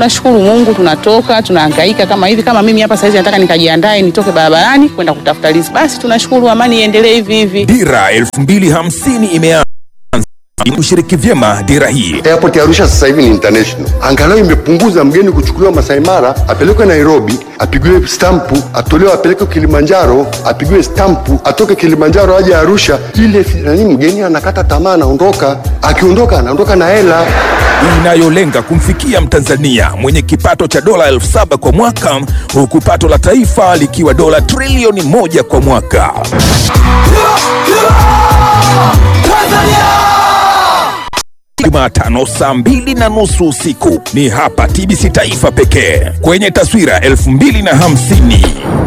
tunashukuru Mungu, tunatoka tunahangaika kama hivi. Kama mimi hapa saizi nataka nikajiandae nitoke barabarani kwenda kutafuta riziki, basi tunashukuru, amani iendelee hivi hivi. Dira 2050 imeanza kushiriki vyema dira hii. Airport ya Arusha sasa hivi ni international, angalau imepunguza mgeni kuchukuliwa Masai Mara apelekwe Nairobi apigiwe stampu, atolewe apelekwe Kilimanjaro apigiwe stampu, atoke Kilimanjaro aje Arusha. Ile nani, mgeni anakata tamaa, anaondoka. Akiondoka anaondoka na hela inayolenga kumfikia Mtanzania mwenye kipato cha dola elfu saba kwa mwaka huku pato la taifa likiwa dola trilioni moja kwa mwaka. Jumatano saa mbili na nusu usiku ni hapa TBC Taifa pekee kwenye taswira 2050.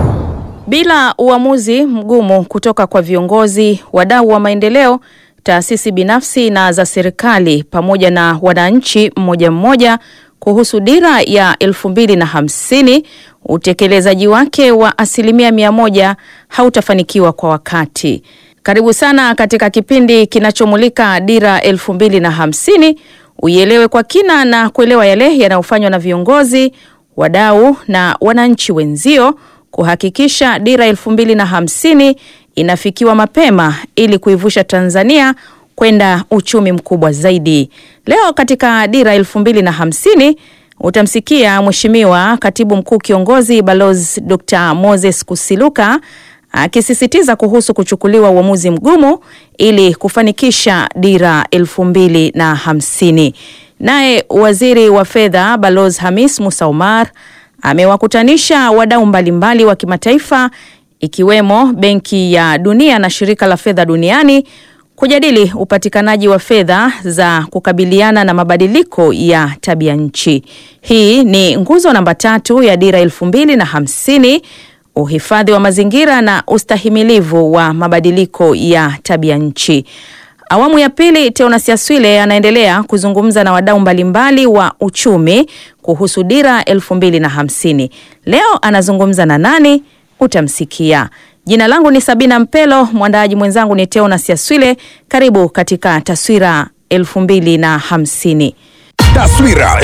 Bila uamuzi mgumu kutoka kwa viongozi, wadau wa maendeleo, taasisi binafsi na za serikali pamoja na wananchi mmoja mmoja kuhusu dira ya elfu mbili na hamsini, utekelezaji wake wa asilimia mia moja hautafanikiwa kwa wakati. Karibu sana katika kipindi kinachomulika dira elfu mbili na hamsini, uielewe kwa kina na kuelewa yale yanayofanywa na viongozi, wadau na wananchi wenzio kuhakikisha dira elfu mbili na hamsini inafikiwa mapema ili kuivusha Tanzania kwenda uchumi mkubwa zaidi. Leo katika dira elfu mbili na hamsini utamsikia Mheshimiwa Katibu Mkuu Kiongozi Balozi Dr. Moses Kusiluka akisisitiza kuhusu kuchukuliwa uamuzi mgumu ili kufanikisha dira elfu mbili na hamsini. Naye Waziri wa Fedha Balozi Hamis Musa Omar amewakutanisha wadau mbalimbali wa kimataifa ikiwemo Benki ya Dunia na Shirika la Fedha Duniani kujadili upatikanaji wa fedha za kukabiliana na mabadiliko ya tabia nchi. Hii ni nguzo namba tatu ya dira elfu mbili na hamsini, uhifadhi wa mazingira na ustahimilivu wa mabadiliko ya tabia nchi. Awamu ya pili, Teonas Yaswile anaendelea kuzungumza na wadau mbalimbali wa uchumi kuhusu dira elfu mbili na hamsini. Leo anazungumza na nani? Utamsikia. Jina langu ni Sabina Mpelo, mwandaaji mwenzangu ni Teonas Yaswile. Karibu katika taswira elfu mbili na hamsini. Taswira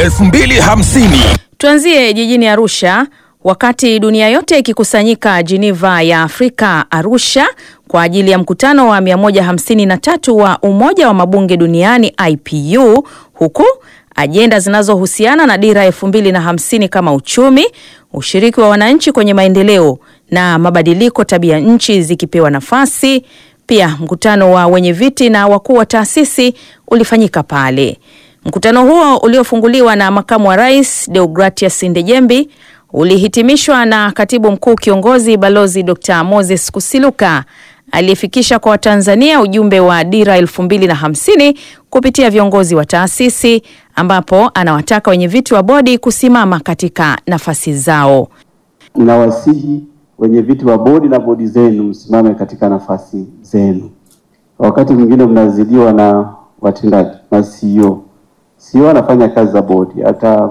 2050. Tuanzie jijini Arusha. Wakati dunia yote ikikusanyika Geneva ya Afrika Arusha kwa ajili ya mkutano wa 153 wa Umoja wa Mabunge Duniani IPU, huku ajenda zinazohusiana na dira 2050 kama uchumi, ushiriki wa wananchi kwenye maendeleo na mabadiliko tabia nchi zikipewa nafasi. Pia mkutano wa wenye viti na wakuu wa taasisi ulifanyika pale. Mkutano huo uliofunguliwa na makamu wa rais Deogratias Ndejembi ulihitimishwa na katibu mkuu kiongozi Balozi Dr. Moses Kusiluka aliyefikisha kwa Watanzania ujumbe wa dira elfu mbili na hamsini kupitia viongozi wa taasisi ambapo anawataka wenye viti wa bodi kusimama katika nafasi zao. Ninawasihi wenye viti wa bodi na bodi zenu msimame katika nafasi zenu. Wakati mwingine mnazidiwa na watendaji na CEO. CEO anafanya kazi za bodi,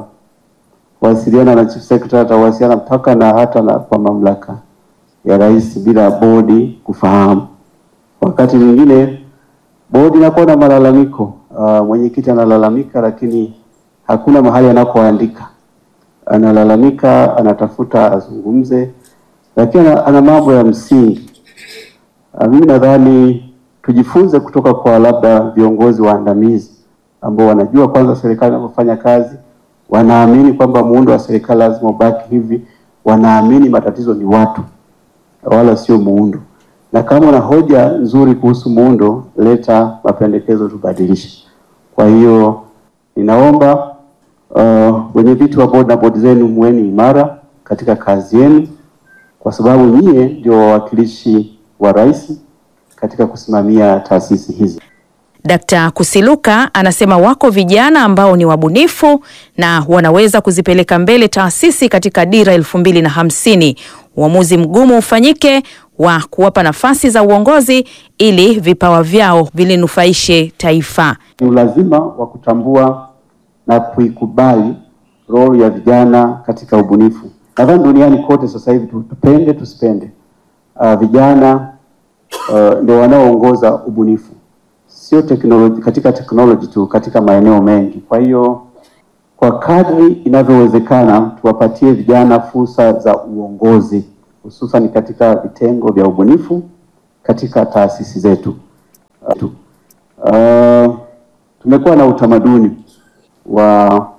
atawasiliana na chief secretary, atawasiliana mpaka na hata na kwa mamlaka ya rais bila bodi kufahamu. Wakati mwingine bodi inakuwa na malalamiko, uh, mwenyekiti analalamika, lakini hakuna mahali anakoandika. Analalamika, anatafuta azungumze, lakini ana, ana mambo ya msingi. Uh, mimi nadhani tujifunze kutoka kwa labda viongozi waandamizi ambao wanajua kwanza serikali inavyofanya kazi, wanaamini kwamba muundo wa serikali lazima ubaki hivi, wanaamini matatizo ni watu wala sio muundo. Na kama una hoja nzuri kuhusu muundo, leta mapendekezo tubadilishe. Kwa hiyo ninaomba uh, wenye viti wa bodi na bodi zenu muweni imara katika kazi yenu, kwa sababu nyie ndio wawakilishi wa rais katika kusimamia taasisi hizi. Dkt. Kusiluka anasema wako vijana ambao ni wabunifu na wanaweza kuzipeleka mbele taasisi katika dira elfu mbili na hamsini. Uamuzi mgumu ufanyike wa kuwapa nafasi za uongozi ili vipawa vyao vilinufaishe taifa. Ni ulazima wa kutambua na kuikubali role ya vijana katika ubunifu. Nadhani duniani kote sasa hivi tupende tusipende, uh, vijana uh, ndio wanaoongoza ubunifu sio teknoloji, katika teknoloji tu, katika maeneo mengi. Kwa hiyo kwa kadri inavyowezekana tuwapatie vijana fursa za uongozi hususan katika vitengo vya ubunifu katika taasisi zetu. Uh, tumekuwa na utamaduni wa